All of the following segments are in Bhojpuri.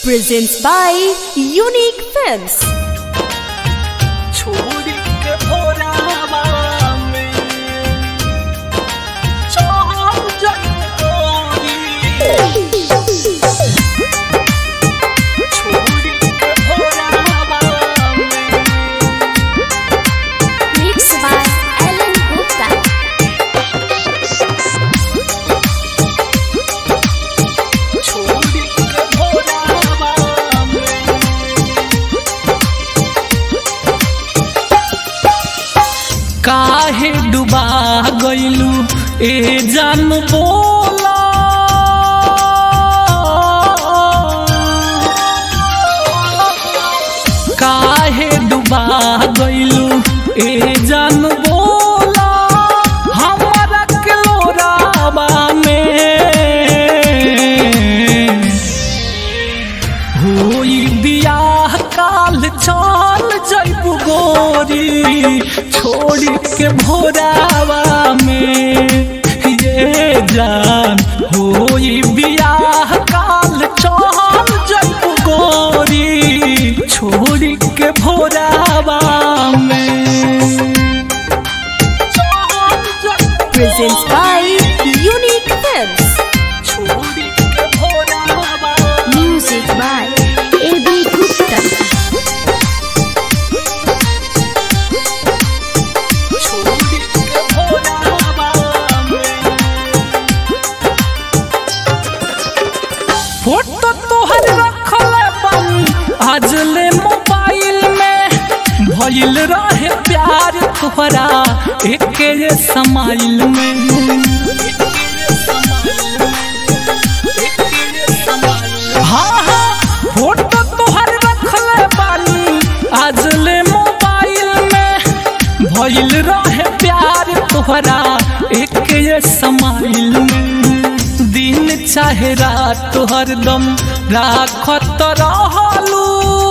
presents by Unique Films. छोड़ी के भोरावा में चढ़ जाई तोरी। छोड़ी के भोरावा में Mixed by Alan Gupta. छोड़ी के भोरावा में काहे डुबा गइलू ए जान बोला काहे डुबा गइलू ए जान बोला हमरा के लोरावा में होई बियाह काल चल जैबू गोरी छोड़ी के भोरावा में ये जान होई बियाह काल चल जैबू गोरी छोड़ी के भोरावा में चल जैबू Presents by Unique Films. छोड़ी के भोरावा Music by A.B. Gupta. छोड़ी के भोरावा में फोटो तोहर रखल बानी आज ले मोबाइल में भइल रहे प्यार तोहरा एके ये समाइल में हाँ हाँ फोटो तोहर रखल बानी आज ले मोबाइल में भइल रहे प्यार तोहरा एक ये समाइल में दिन चाहे रात हरदम राखत रहलू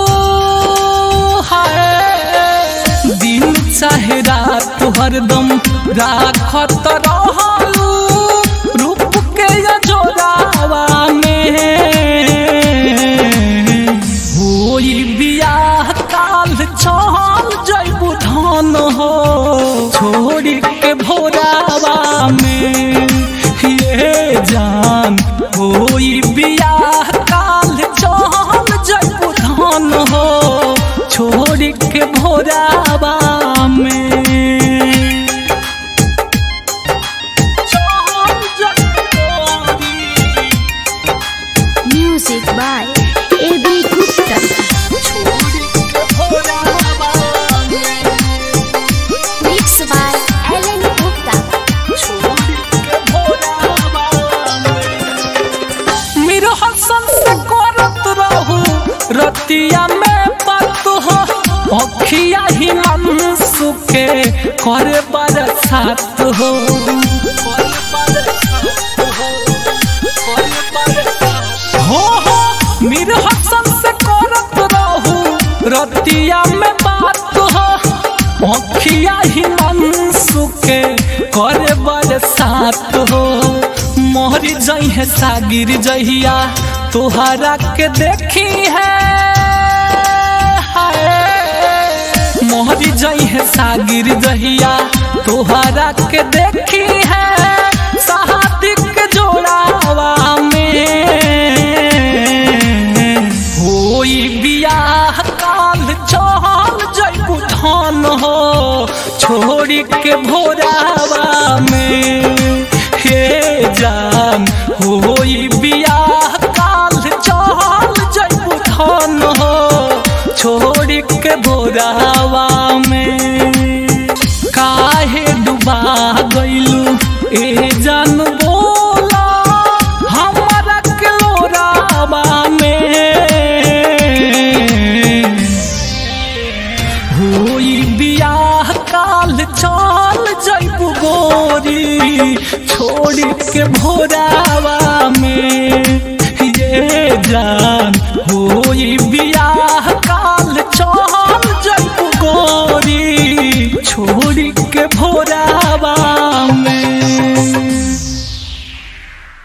हाय दिन चाहे रात हरदम राखत रहलू रूप के ये जोरावा में होई बियाह काल चल जैबू धन हो छोड़ी के भोरावा में ये जान होई बियाह काल चल जैबू धन हो छोड़ी के भोरावा में चल जैबू गोरी। Music by A.B. Gupta. छोड़ी के भोरावा में Mixed by Alan Gupta. छोड़ी के भोरावा में मेरो हसन से करत रहू रतिया में बात हो अखिया ही मन सुखे करे बरसात हो हो हो मेरो हसन से करत रहू रतिया में बात हो अखिया ही मन सुखे करे बरसात हो मोहरी जई है सागिर जहिया तोहरा के देखी है हाय। मोहरी जई है सागिर जहिया तोहरा के देखी है सहादिक के जोड़ावा में होई बियाह काल चल जैबू धन हो छोड़ी के भोरावा में हे जान होई बियाह काल चल जैबू धन हो छोड़ी के भोरावा में काहे डुबा गइलू ए जान बोला हमरा के लोरावा में होई बियाह काल चल जैबू गोरी छोड़ी के भोरा